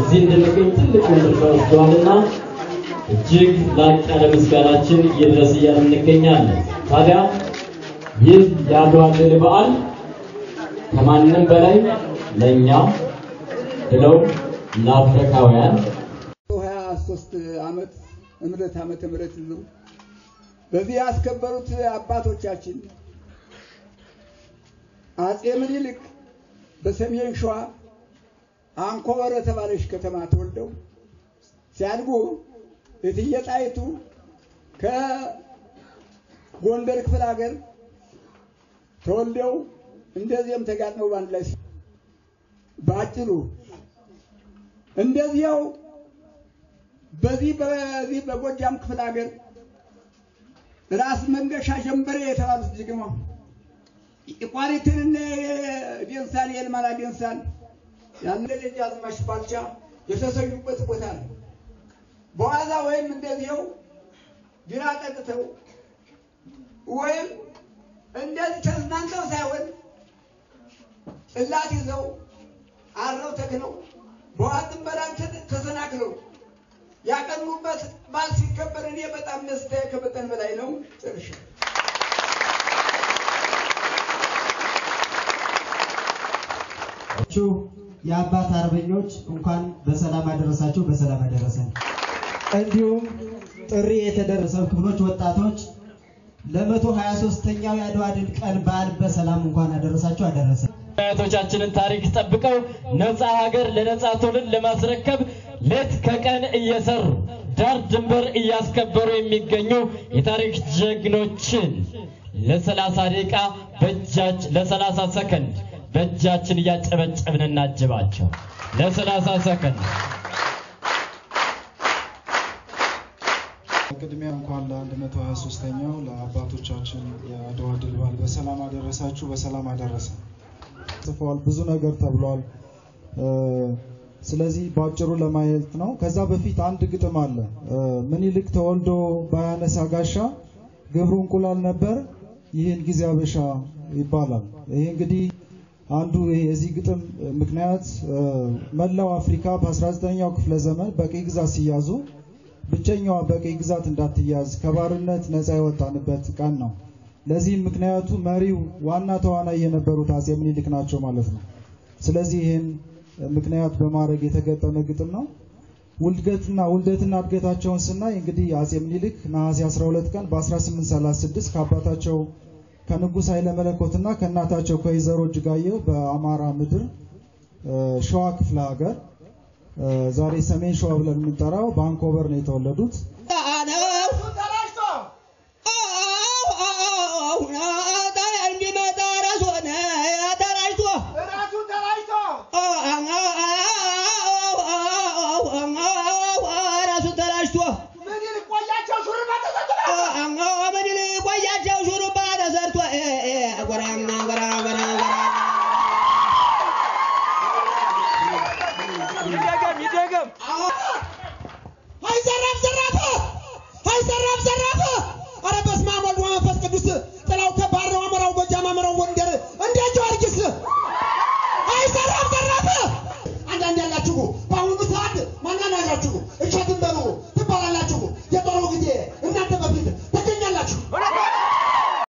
እዚህ እንድንገኝ ትልቁን ድርሻ ወስደዋልና እጅግ ላቅ ያለ ምስጋናችን ይድረስ እያልን እንገኛለን። ታዲያ ይህ የአድዋ ድል በዓል ከማንም በላይ ለእኛ ብለው ለአፍሪካውያን ሀያ ሶስት ዓመት እምረት ዓመተ ምህረት ነው። በዚህ ያስከበሩት አባቶቻችን አጼ ምኒልክ በሰሜን ሸዋ አንኮበር የተባለች ከተማ ተወልደው ሲያድጉ እትዬ ጣይቱ ከጎንደር ክፍለ ሀገር ተወልደው እንደዚህም ተጋጥመው በአንድ ላይ በአጭሩ እንደዚያው በዚህ በዚህ በጎጃም ክፍለ ሀገር ራስ መንገሻ ጀንበሬ የተባሉት ጀግና የቋሪትንና የዴንሳን የልማላ ዴንሳን ያን ደጃዝማች ባልቻ የተሰዩበት ቦታ ነው። በዋዛ ወይም እንደዚያው ግራ ጠጥተው ወይም እንደዚህ ተዝናንተው ሳይሆን ጽላት ይዘው አረው ተክነው በዋጥን በላም ተሰናክለው ያቀኑበት በዓል ሲከበር እኔ በጣም ደስታዬ ከመጠን በላይ ነው። ጨርሻ ቹ የአባት አርበኞች እንኳን በሰላም አደረሳችሁ፣ በሰላም አደረሰን። እንዲሁም ጥሪ የተደረሰው ክፍሎች ወጣቶች ለመቶ ሀያ ሶስተኛው የአድዋ ድል ቀን በዓል በሰላም እንኳን አደረሳችሁ አደረሰን። አያቶቻችንን ታሪክ ጠብቀው ነፃ ሀገር ለነፃ ትውልድ ለማስረከብ ሌት ከቀን እየሰሩ ዳር ድንበር እያስከበሩ የሚገኙ የታሪክ ጀግኖችን ለሰላሳ ደቂቃ በእጃች ለሰላሳ ሰከንድ በእጃችን እያጨበጨብን እናጅባቸው። ለሰላሳ ሰከንድ ቅድሚያ እንኳን ለ123ኛው ለአባቶቻችን የአድዋ ድል በዓል በሰላም አደረሳችሁ፣ በሰላም አደረሰ። ጽፈዋል፣ ብዙ ነገር ተብሏል። ስለዚህ በአጭሩ ለማየት ነው። ከዛ በፊት አንድ ግጥም አለ። ምኒልክ ተወልዶ ባያነሳ ጋሻ ግብሩ እንቁላል ነበር፣ ይህን ጊዜ አበሻ ይባላል። ይሄ እንግዲህ አንዱ የዚህ ግጥም ምክንያት መላው አፍሪካ በ19ኛው ክፍለ ዘመን በቅኝ ግዛት ሲያዙ ብቸኛዋ በቅኝ ግዛት እንዳትያዝ ከባርነት ነፃ የወጣንበት ቀን ነው። ለዚህም ምክንያቱ መሪው ዋና ተዋናይ የነበሩት አጼ ምኒልክ ናቸው ማለት ነው። ስለዚህ ይህን ምክንያት በማድረግ የተገጠመ ግጥም ነው። ውልደትና ውልደትና እድገታቸውን ስናይ እንግዲህ አጼ ምኒልክ ነሐሴ 12 ቀን በ1836 ከአባታቸው ከንጉሥ ኃይለ መለኮትና ከእናታቸው ከወይዘሮ እጅጋየሁ በአማራ ምድር ሸዋ ክፍለ ሀገር ዛሬ ሰሜን ሸዋ ብለን የምንጠራው በአንኮበር ነው የተወለዱት።